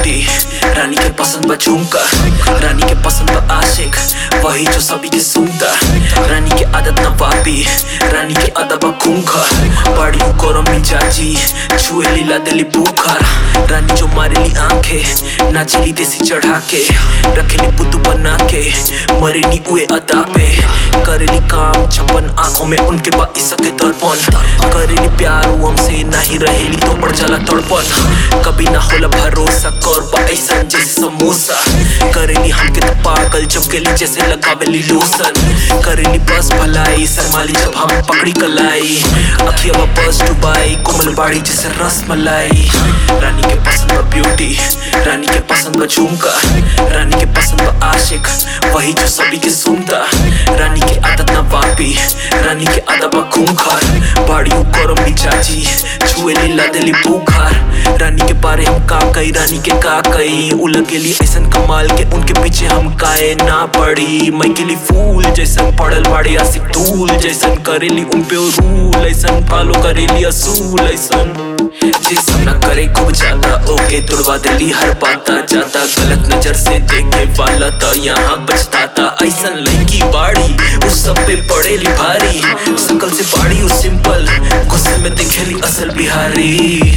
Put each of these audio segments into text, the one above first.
beauty रानी के पसंद बा झुमका रानी के पसंद बा आशिक वही जो सभी के सुनता रानी के आदत न वापी रानी के अदब बा खूंखा बड़ी गरम मिजाजी छुए लीला दिली बुखार रानी जो मारेली आंखें नाचली देसी चढ़ा के रखेली बुद्धू बना के मरेली उए अदा पे करेली काम छप्पन आंखों में उनके बा इसके दर्पण करेली प्यार वो हमसे नहीं रहेली तो बढ़ जाला तड़पन कभी ना होला भरोसा कर बा ऐसा जैसे समोसा करेली हमके तो पागल चमकेली जैसे लगावेली लोसन करेली बस भलाई शर्माली जब हम पकड़ी कलाई अखिया बस डुबाई कोमल बाड़ी जैसे रस मलाई रानी के पसंद बा ब्यूटी रानी के पसंद बा झुमका रानी के पसंद बा आशिक वही जो सभी के सुनता रानी के आदत न वापी रानी के आदत बा खूंखार बाड़ी गरम मिजाजी छुए लीला दिली बुखार रानी के बारे हम का कई रानी के का कई उलगेली ऐसन कमाल के उनके पीछे हम काए ना पड़ी मैं के लिए फूल जैसन पड़ल बाड़ी आसिक धूल जैसन करेली उन पे रूल ऐसन फॉलो करेली असूल ऐसन जिसम ना करे खूब ज्यादा ओके तुड़वा दिली हर बाता जाता गलत नजर से देखे वाला तो यहाँ बचताता ऐसन लड़की बाड़ी उस सब पे पड़ेली भारी सकल से बाड़ी उस सिंपल गुस्से में दिखेली असल बिहारी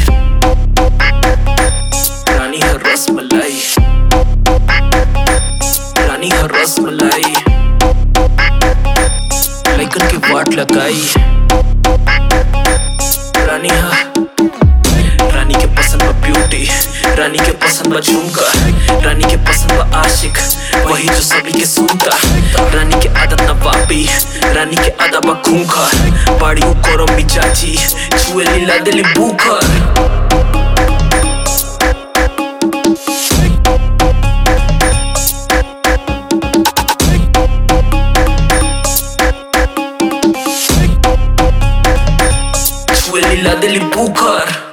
रानी है रस मलाई रानी है रस मलाई लेकिन के वाट लगाई रानी है रानी के पसंद बा ब्यूटी रानी के पसंद बा झुमका रानी के पसंद बा आशिक वही जो सभी के सुनता रानी के आदत न वापी रानी के आदत बा खूंखा बाड़ी गरम मिजाजी छुए लीला दिली बुखार छुए लीला दिली बुखार